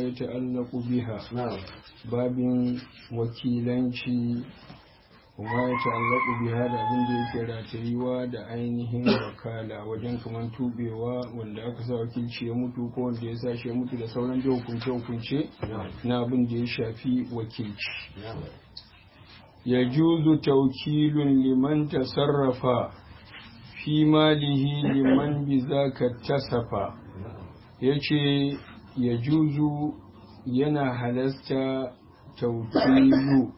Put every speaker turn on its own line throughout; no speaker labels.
يتعلق بها
نعم
باب wakilanci kuma ya ta'allaku biha da abin da yake ratayuwa da ainihin wakala wajen kaman tubewa wanda aka sa wakilci ya mutu ko wanda ya sa shi ya mutu da sauran da hukunce hukunce na abin da ya shafi wakilci
نعم
ya juzu taukilun liman tasarrafa fi malihi liman bi zaka tasafa ya ce ya juzu yana halasta taukilu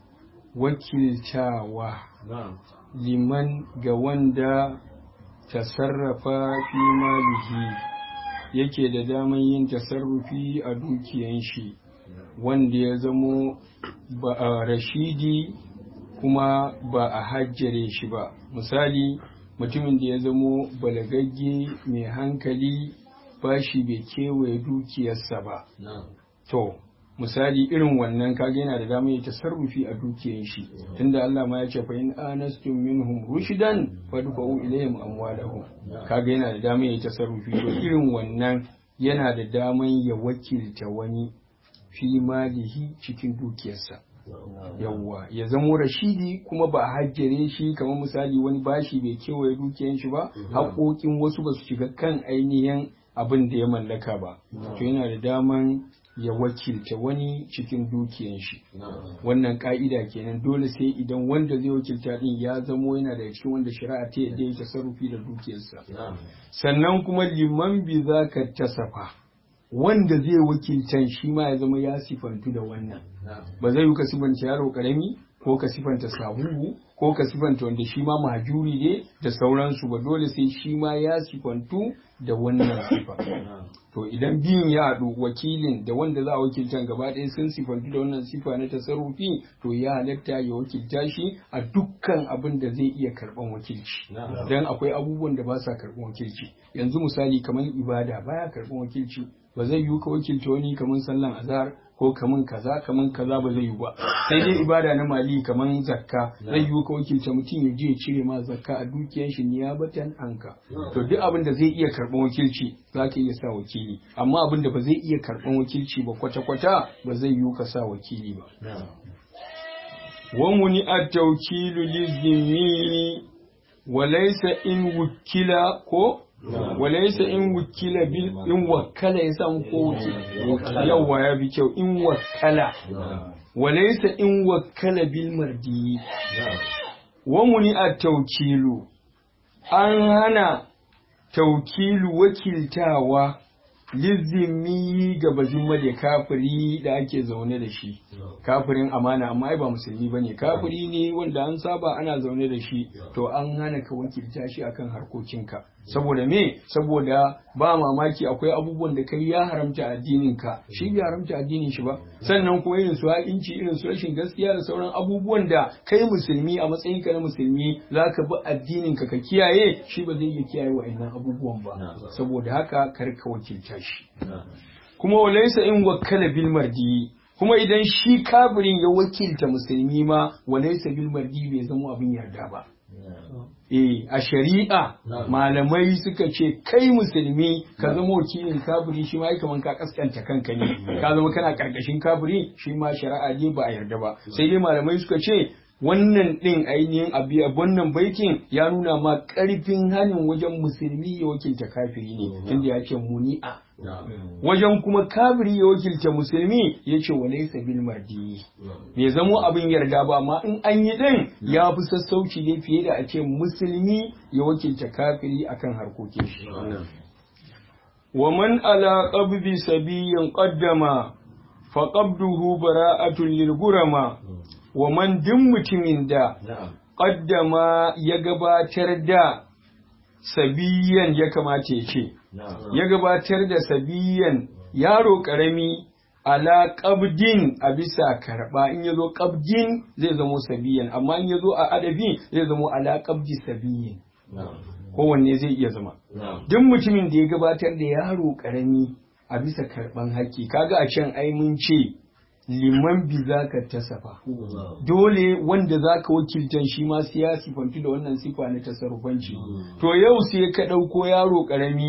wakiltawa
نعم
liman ga wanda tasarrafa fi malihi yake da daman yin tasarrufi a dukiyan shi wanda ya zamo ba a rashidi kuma ba a hajjare shi ba misali mutumin da ya zamo balagagge mai hankali ba shi bai kewaye dukiyarsa ba
نعم
to misali irin wannan kage yana da damar ya tasarrufi a dukiyar shi tunda Allah ma ya ce fa in anastum minhum rushdan fadfa'u ilayhim amwalahum kaga yana da damar ya tasarrufi to irin wannan yana da damar ya wakilta wani fi malihi cikin dukiyarsa yawwa ya zamo rashidi kuma ba a hajjare shi kamar misali wani bashi bai kewaye dukiyar shi ba haƙoƙin wasu ba su shiga kan ainihin abin da ya mallaka ba to yana da daman ya wakilta wani cikin dukiyan shi
نعم
wannan ka'ida kenan dole sai idan wanda zai wakilta din ya zamo yana da cikin wanda shari'a ta yadda ya tasarrufi da dukiyarsa
نعم
sannan kuma liman bi za ka tasafa wanda zai wakiltan shi ma ya zama ya sifantu da wannan
نعم
ba zai yi ka sifanta yaro karami ko ka sifanta sabubu ko ka sifanta wanda shi ma mahajuri ne da sauransu ba dole sai shi ma ya sifantu da wannan sifa
نعم
to idan biyun ya haɗu wakilin da wanda za a wakilta gaba ɗaya sun sifantu da wannan sifa na tasarrufi to ya halatta ya wakilta shi a dukkan abin da zai iya karɓan wakilci
نعم
dan akwai abubuwan da ba sa karɓan wakilci yanzu misali kamar ibada baya karɓan wakilci ba zai yiwu ka wakilta wani kamar sallan azhar ko kaman kaza kaman kaza ba zai yiwu ba sai dai ibada na mali kaman zakka zai yiwu ka wakilta mutum ya je ya cire ma zakka a dukiyar shi niyabatan anka to duk abin da zai iya karɓan wakilci za ka iya sa wakili amma abin da ba zai iya karɓan wakilci ba kwata-kwata ba zai yiwu ka sa wakili ba
نعم
ومنع التوكيل للذمي وليس إن وكل كو وليس إن وكل بال إن وكل يسام كو يوا يا بيكو إن وكل
نعم
وليس إن وكل بالمردي
نعم
ومنع التوكيل an hana taukilu wakiltawa lizimi ga bazimma da kafiri da ake zaune da shi kafirin amana amma ai ba musulmi bane kafiri ne wanda an saba ana zaune da shi to an hana ka wakilta shi akan harkokinka saboda me saboda ba mamaki akwai abubuwan da kai ya haramta addinin ka shi bai haramta addinin shi ba sannan kuma irin su haƙinci irin su rashin gaskiya da sauran abubuwan da kai musulmi a matsayin ka na musulmi zaka bi addinin ka ka kiyaye shi ba zai iya kiyaye wa'annan abubuwan ba
Na'am.
saboda haka kar ka wakilta shi
نعم
kuma walaisa in wakkala bil mardi kuma idan shi kafirin ya wakilta musulmi ma walaisa bil mardi bai zama abin yarda ba
نعم
eh a shari'a
Na'am.
malamai suka ce kai musulmi ka zama wakilin kafiri shi ma ai kaman ka kaskanta kanka ne ka zama kana karkashin kafiri shi ma shari'a ne ba a yarda ba sai dai malamai suka ce wannan din ainihin abi wannan baitin ya nuna ma karfin hanin wajen musulmi ya wakilta kafiri ne tunda ya ce muni'a
نعم
wajen kuma kafiri ya wakilta musulmi ya ce wa laisa bil mardi bai zamo abin yarda ba amma in an yi din ya fi sassauci ne fiye da a ce musulmi ya wakilta kafiri akan harkokin shi
نعم
wa man ala qabdi sabiyyin qaddama fa qabduhu bara'atun lil gurama wa man din mutumin da
نعم
qaddama ya gabatar da sabiyan ya kamata ya ce
نعم
ya gabatar da sabiyan yaro karami ala qabdin a bisa karba in yazo qabdin zai zamo sabiyan amma in yazo a adabi zai zamo ala qabdi sabiyin
نعم
kowanne zai iya zama
نعم
duk mutumin da ya gabatar da yaro karami a bisa karban haƙƙi kaga a can ai mun ce liman bi za ka tasafa dole wanda za ka wakiltan shi ma sai ya sifantu da wannan sifa na tasarrufanci to yau sai ka ɗauko yaro ƙarami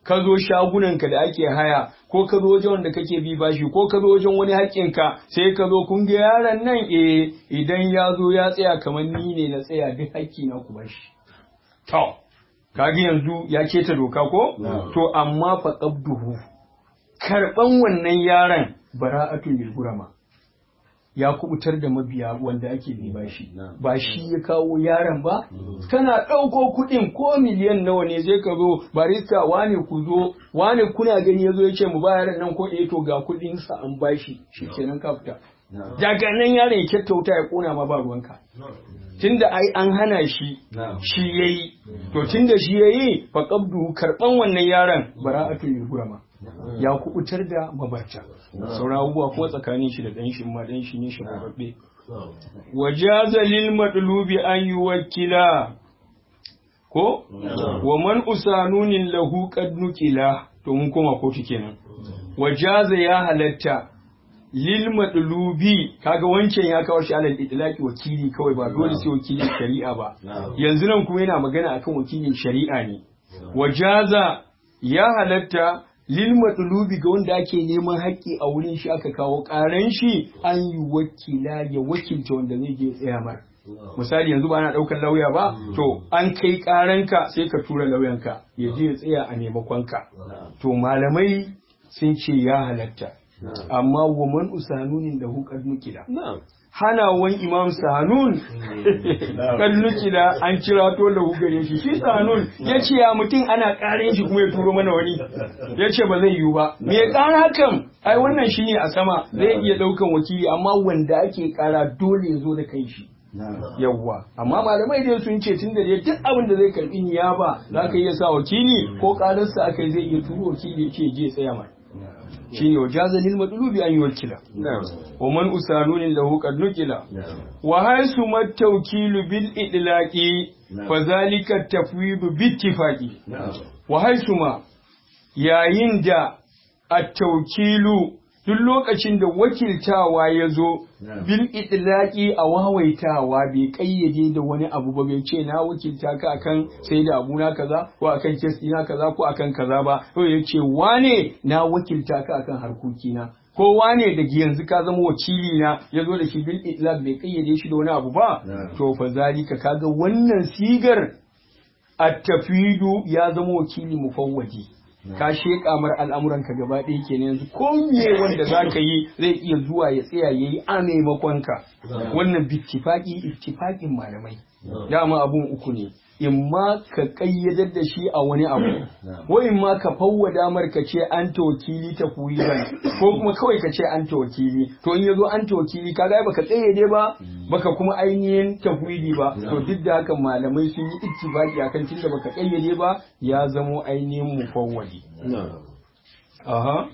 ka zo shagunanka da ake haya ko ka zo wajen wanda kake bi bashi ko ka zo wajen wani haƙƙinka sai ka zo kun ga yaron nan eh idan ya zo ya tsaya kamar ni ne na tsaya duk haƙƙi na ku bashi to kaga yanzu ya keta doka ko to amma fa qabduhu karban wannan yaron bara'atun bil gurama ya kubutar da mabiya wanda ake bi bashi ba shi ya kawo yaron ba kana ɗauko kuɗin ko miliyan nawa ne zai ka zo barista wane ku zo wane kuna gani ya zo ya ce mu ba yaron nan ko eh to ga kuɗin sa an bashi shikenan ka fita daga nan yaron ya kyautauta ya kona ma ba ruwanka tunda ai an hana shi shi yayi to tunda shi yayi fa qabdu karban wannan yaron bara'atu lil gurama ya kubutar da mabarta sauran abubuwa kuma tsakanin shi da dan shi ma dan shi ne shi babbe wajaza lil madlubi an yuwakkila ko wa man usanunin lahu qad nukila to mun koma kotu kenan wajaza ya halatta lil madlubi kaga wancan ya kawo shi alal itlaqi wakili kawai ba dole sai wakilin shari'a ba yanzu nan kuma yana magana akan wakilin shari'a ne wajaza ya halatta lil madlubi ga wanda ake neman haƙƙi a wurin shi aka kawo ƙaran shi an yi wakila ya wakilta wanda zai je tsaya mar misali yanzu ba ana ɗaukar lauya ba to an kai ƙaranka sai ka tura lauyanka ya je ya tsaya a maimakonka to malamai sun ce ya halatta amma wa man usanunin da hukar nukila hanawan imam sanun kan nukila an kira to da hukare shi shi sanun ya ce ya mutum ana ƙarin shi kuma ya turo mana wani ya ce ba zai yiwu ba me ya ƙara hakan ai wannan shi ne a sama zai iya ɗaukan wakili amma wanda ake ƙara dole ya zo da kai shi yawwa amma malamai dai sun ce tun da dai duk abin da zai karɓi niyaba za ka iya sa wakili ko ƙararsa aka zai iya turo wakili ya ce je tsaya mai shine wajaza lil madlubi an yuwakkila wa man usanunin lahu qad nukila wa haythu matawkilu bil idlaqi fa zalika tafwidu bi ittifaqi wa haythu ma yayin da at-tawkilu duk lokacin da wakiltawa ya zo bil idlaqi a wawaitawa bai kayyade da wani abu ba bai ce na wakilta ka akan sai da abu na kaza ko akan kes na kaza ko akan kaza ba to ya ce wane na wakilta ka akan harkoki na ko wane da yanzu ka zama wakili na ya zo da shi bil idlaq bai kayyade shi da wani abu ba to fa zalika kaga wannan sigar at-tafidu ya zama wakili mufawwadi ka sheƙa mar al'amuranka gaba ɗaya kenan yanzu ko me wanda za ka yi zai iya zuwa ya tsaya ya yi a maimakon ka wannan bittifaƙi ittifaƙin malamai dama abun uku ne in ma ka ƙayyadar da shi a wani abu ko in ma ka fawwa damar ka ce an ta wakili ta ban ko kuma kawai ka ce an ta wakili to in ya zo an ta wakili ka ga baka ƙayyade ba baka kuma ainihin tafwidi ba to duk da haka malamai sun yi ittifaqi akan tunda baka ƙayyade ba ya zamo ainihin mufawwadi aha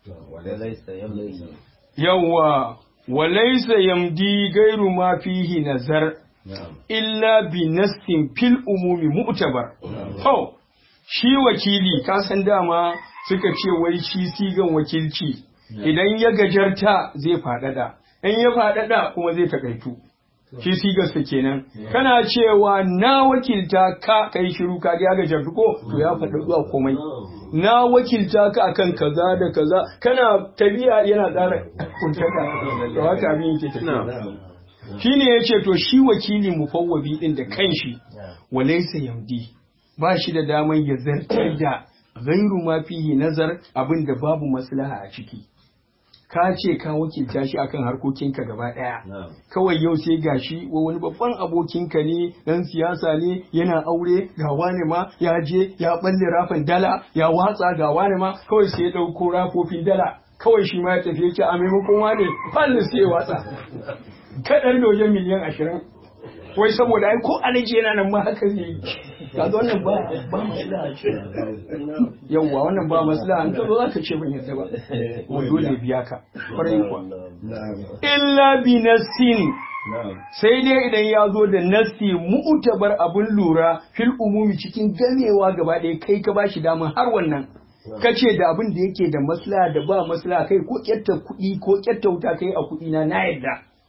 yawwa walaysa yamdi gairu ma fihi nazar illa bi nassin fil umumi mu'tabar to shi wakili ka san dama suka ce wai shi sigan wakilci idan ya gajarta zai faɗaɗa in ya faɗaɗa kuma zai takaitu shi sigarsa kenan kana cewa na wakilta ka kai shiru ka ya gajartu ko to ya faɗa zuwa komai na wakilta ka akan kaza da kaza kana tabiya yana ƙara kuntaka to haka abin yake tafiya shine yace to shi wakili mufawwabi din da kanshi walaysa yamdi ba shi da daman ya zartar da gairu ma fihi nazar abin da babu maslaha a ciki ka ce ka wakilta shi akan harkokinka gaba ɗaya kawai yau sai gashi wa wani babban abokinka ne dan siyasa ne yana aure ga wani ma ya je ya balle rafin dala ya watsa ga wani ma kawai sai ya ɗauko rafofin dala kawai shi ma ya tafi yake a maimakon wani balle sai ya watsa kaɗan da wajen miliyan ashirin wai saboda ai ko alaji yana nan ma haka zai yi kaga wannan ba ba maslaha ce yawwa wannan ba maslaha an kazo zaka ce ban yadda ba ko dole biya ka kwarai kuwa illa bi nasin sai dai idan ya zo da nasi mu'tabar abun lura fil umumi cikin gamewa gaba ɗaya kai ka bashi dama har wannan kace da abin da yake da maslaha da ba maslaha kai ko kyatta kuɗi ko kyatta wuta kai a kuɗi na na yadda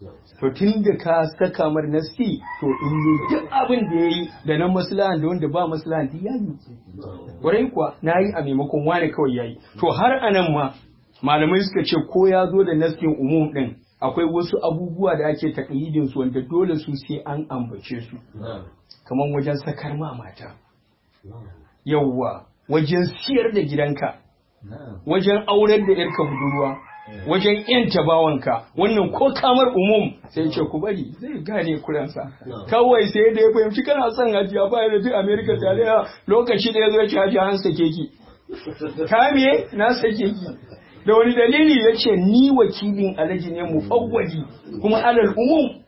to tun da ka saka mar nasti to in yi duk abin da ya yi da na maslahan da wanda ba maslahan duk ya yi kwarai kuwa na yi a maimakon wane kawai ya yi to har anan ma malamai suka ce ko ya zo da naskin umum din akwai wasu abubuwa da ake taƙayyidin su wanda dole su sai an ambace su kamar wajen sakar ma mata yawwa wajen siyar da gidanka wajen aurar da yarka budurwa wajen yanta bawanka wannan ko kamar umum sai ce ku bari zai gane kuransa kawai sai da ya fahimci kana son hajiya ba da duk america tare lokaci da ya zo ya ci hajiya an sake ki kame na sake ki da wani dalili ya ce ni wakilin alaji ne mu fawwadi kuma alal umum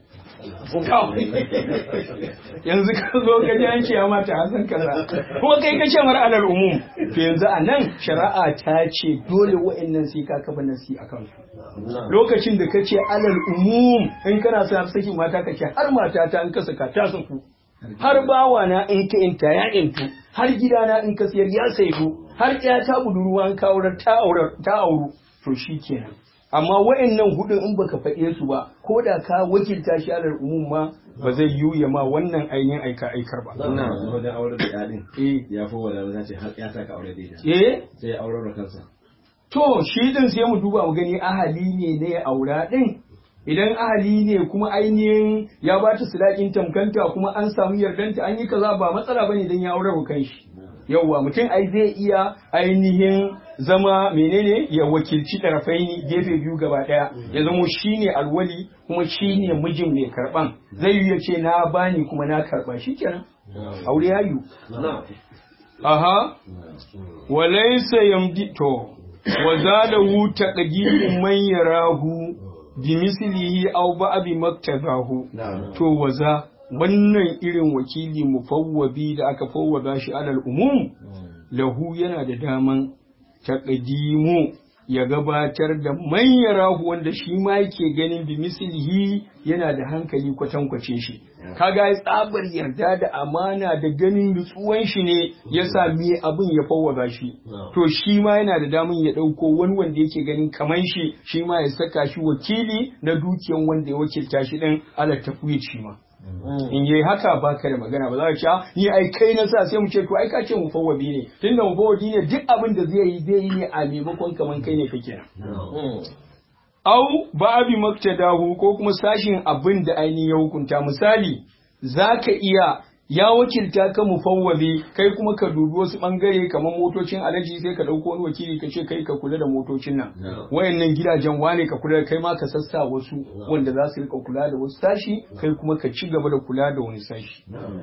yanzu ka zo ka ji an ce mata hasan kaza kuma kai ka ce mar alal umum to yanzu a nan shari'a ta ce dole wa'annan sai ka kafa nasi a kansu lokacin da ka ce alal umum in kana sa saki mata ka ce har mata ta in ka saka ta saku har bawa na in ka inta ya intu har gida na in ka siyar ya saidu har ya ta budurwa in ka aurar ta aurar ta auru to shikenan amma wa'annan hudun in baka faɗe su ba ko da ka wakilta shi alal umum ma ba zai yiwu ya ma wannan ainihin aika aikar ba
Ina wajen aure da yadin
eh
ya fi wadda za ce har ya saka aure da ita.
eh
Sai ya aurar da kansa.
To, shi din sai mu duba mu gani ahali ne na ya aura din. Idan ahali ne kuma ainihin ya ba ta sadakin tamkanta kuma an samu yardanta an yi kaza ba matsala bane idan ya aure wa kanshi. Yawwa mutum ai zai iya ainihin zama menene ya wakilci tarafaini gefe biyu gaba daya ya zamo shine alwali kuma shine mijin mai karban zai yi ya ce na bani kuma na karba shikenan aure ya yiwu aha walaisa yamdi to wa zalahu taqdimu man yarahu bi mislihi aw ba'bi maktabahu to waza wannan irin wakili mufawwabi da aka fawwada shi alal umum lahu yana da daman taqdimu ya gabatar da man yarahu wanda shi ma yake ganin bi mislihi yana da hankali kwatankwace shi kaga ya tsabar yarda da amana da ganin nutsuwan shi ne yasa me abin ya fawwaza shi to shi ma yana da damun ya dauko wani wanda yake ganin kaman shi shi ma ya saka shi wakili na dukiyan wanda ya wakilta shi din ala tafwid shi ma in yi haka baka da magana ba za ka ce "Ah, ni ai kai na sa sai mu ce to ai ka ce mu fawwabi ne tunda mu fawwabi ne duk abin da zai yi zai yi ne a maimakon kaman kai ne kake nan au ba'abi maktadahu ko kuma sashin abin da ainihin ya hukunta misali zaka iya ya wakilta ka mufawwabi kai kuma ka dubi wasu bangare kamar motocin alaji sai ka dauko wani wakili ka ce kai ka kula da motocin nan wayannan gidajen wane ka kula da kai ma ka sassa wasu wanda za su rika kula da wasu sashi kai kuma ka ci gaba da kula da wani sashi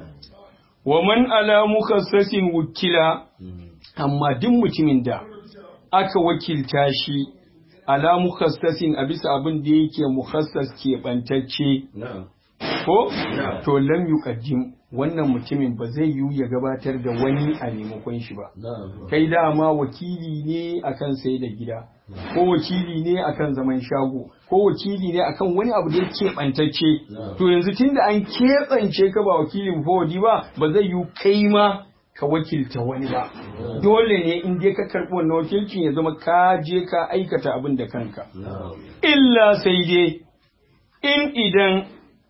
wa man ala mukassasin wukila amma duk mutumin da aka wakilta shi ala mukassasin a bisa abin da yake mukhassas keɓantacce ko to lam yuqaddim wannan mutumin ba zai yiwu ya gabatar da wani a maimakon shi ba kai dama wakili ne akan sai da gida ko wakili ne akan zaman shago ko wakili ne akan wani abu da ya keɓantacce to yanzu tunda an keɓance ka ba wakilin fawadi ba ba zai yiwu kai ma ka wakilta wani ba dole ne in dai ka karɓi wannan wakilcin ya zama ka je ka aikata abin da kanka illa sai dai in idan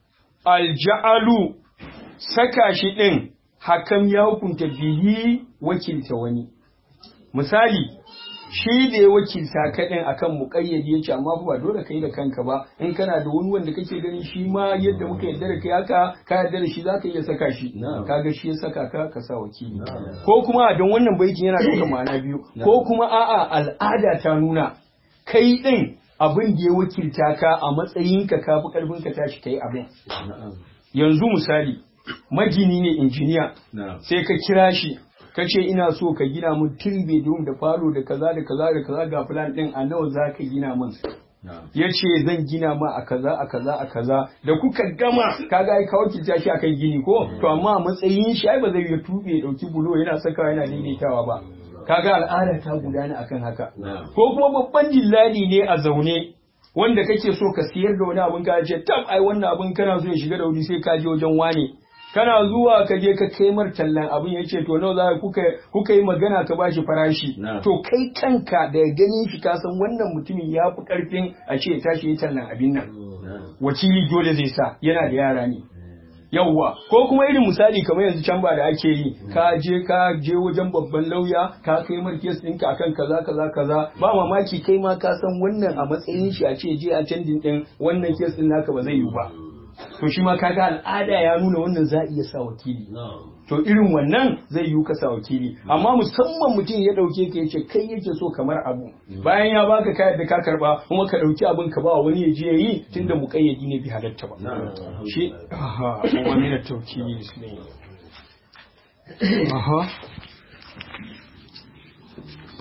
alja'alu saka shi ɗin hakan ya hukunta bihi wakilta wani misali shi da ya wakilta ka ɗin akan muƙayyadi ya ce amma fa ba dole ka yi da kanka ba in kana da wani wanda kake ganin shi ma yadda muka yarda da kai haka ka yarda da shi za ka iya saka shi kaga shi ya saka ka ka sa wakili ko kuma don wannan baitin yana ɗaukar ma'ana biyu ko kuma a'a al'ada ta nuna kai ɗin abin da ya wakilta ka a matsayinka ka fi ƙarfin ka tashi kai abin yanzu misali magini ne injiniya sai ka kira shi ka ce ina so ka gina mun three bedroom da falo da kaza da kaza da kaza ga plan din a nawa za ka gina mun ya ce zan gina ma a kaza a kaza a kaza da kuka gama kaga ai ka wakilta shi akan gini ko to amma a matsayin shi ai ba zai ya tube ya dauki bulo yana sakawa yana daidaitawa ba kaga al'ada ta gudana akan haka ko kuma babban dillali ne a zaune wanda kake so ka siyar da wani abin ka ce tab ai wannan abin kana so ya shiga da wuri sai ka je wajen wane kana zuwa ka je ka kai mar tallan abin ya ce to nawa za kuka kuka yi magana ka bashi farashi to kai kanka da ganin shi ka san wannan mutumin ya fi karfin a ce tashi ya tallan abin nan wakili dole zai sa yana da yara ne yawwa ko kuma irin misali kamar yanzu can ba da ake yi ka je ka je wajen babban lauya ka kai mar kes ɗinka akan kaza kaza kaza ba mamaki kai ma ka san wannan a matsayin shi a ce je a candin ɗin wannan kes ɗin naka ba zai yi ba to shi ma kaga al'ada ya nuna wannan za a iya sa wakili to irin wannan zai yi ka sa wakili amma musamman mutum ya dauke ka yace kai yake so kamar abu bayan ya baka kayan da ka karba kuma ka dauki abin ka ba wani ya je yi tunda muƙayyadi ne bi halatta ba shi aha wani da tawkili ne aha